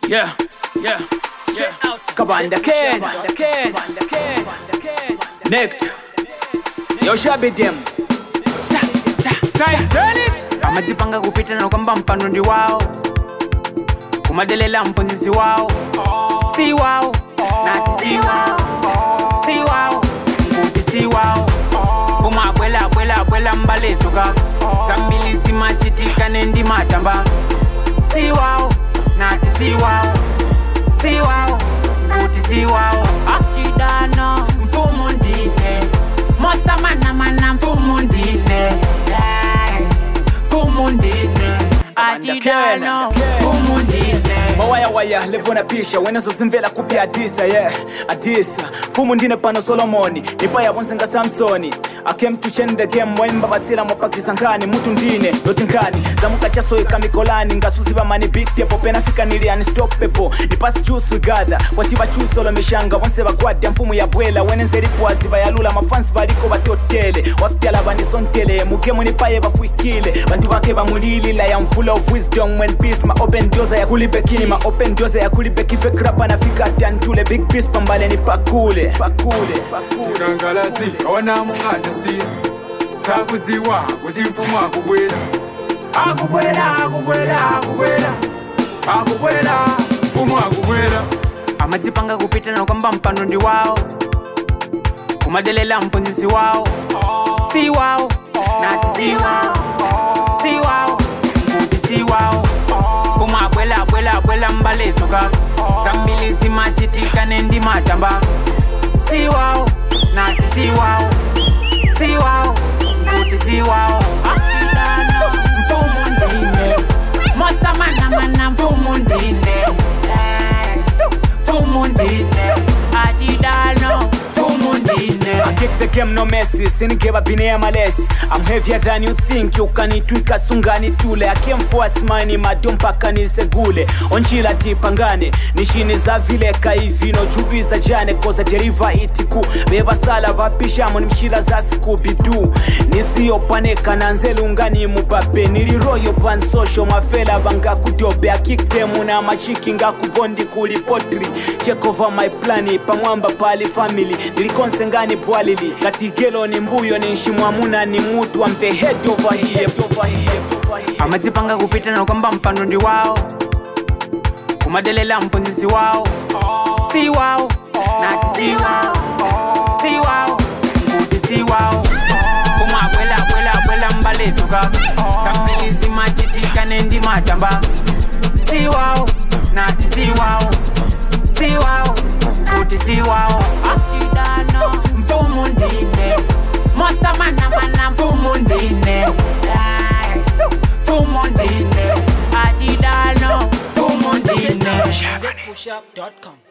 Yeah, yeah, yeah. Kabanda Ken, Ken, Ken, Next. Yo shabi dem. amadzipanga kupita nokwamba mpando ndi wawo kumadelela mponzisi wawo si wawo nati si wawo si wawo kuti si wawo pomwe abwela abwela abwela mbaleto kako zambili zimachitika nendimatamba si wawo nati si wawo si wawo kuti si wawo achidano mfumu ndine mosamanamana mfumu ndine mfumu ndine achidano mfumu ndine mawayawaya levona pisha wenezozimvela kupya adisa ye yeah. adisa mfumu ndine pano solomoni nipaya bonsenga samsoni akemtuchen the game waimba basila mwapakisa nkani mutu ndine loti nkani zamukachasoika mikolani ngasuziva mani bitepo penafika niliani stopepo nipasi chusu gada kwachiva chusolo mishanga bonse bagwadya mfumu ya bwela wenenzeripwazi bayalula mafansi baliko batiotele waftyala banisontele mugemu nipaye bafuikile bantu bake bamulilila ya mfula of wisdom when peace ma open doors ya kulibekini ma open doors ya kulibekife krapa nafika atantule big peace pambale ni pakule pakule pakule kangalati awanamuhatasi sakudziwa kuti mfumu akubwera akubwera akubwera akubwera akubwera mfumu akubwera amadzipanga kupita nokwamba mpando ndi wawo kumadelela mponzisi wawo si wawo nati si wawo si wawo kuti si wawo pomwe abwela abwela abwela mbaleto kako zambili zimachitika nendimatamba si wawo nati si wawo si wawo kuti si wawo achidano mfumu ndine mosamanamana mfumu ndine mfumu ndine achidano mfumu ndine I kick the game no messi sinikeba bine ya malesi I'm heavier than you think ukanitwika sungani tule I came forth mani madompaka nisegule onchila tipangane nishini za vile kaivino chubiza jane koza deriva itiku bebasala vapishamo nimshila za skubidu nisiyopaneka nanzelungani mubabe niliroyo pan social mafela bangakudobe I kick them na machiki ngakubondi kuli potri check over my plani pamwamba pali family nilikonse ngani bwalili katigelo ni mbuyo ni nshimwamuna ni mutu I'm the head over here, over here, over here. amadzipanga kupita nokwamba mpando ndi wawo kumadelela mponzisi wawo si wawo nati si wawo si wawo kuti si wawo pomwe abwela abwela abwela mbaleto kako zambili zimachitika nendimatamba si wawo nati si wawo si wawo kuti si wawo achidano mfumu ndine mosamanamana mfumu ndine mfumu ndine achidano mfumu ndine Pushup.com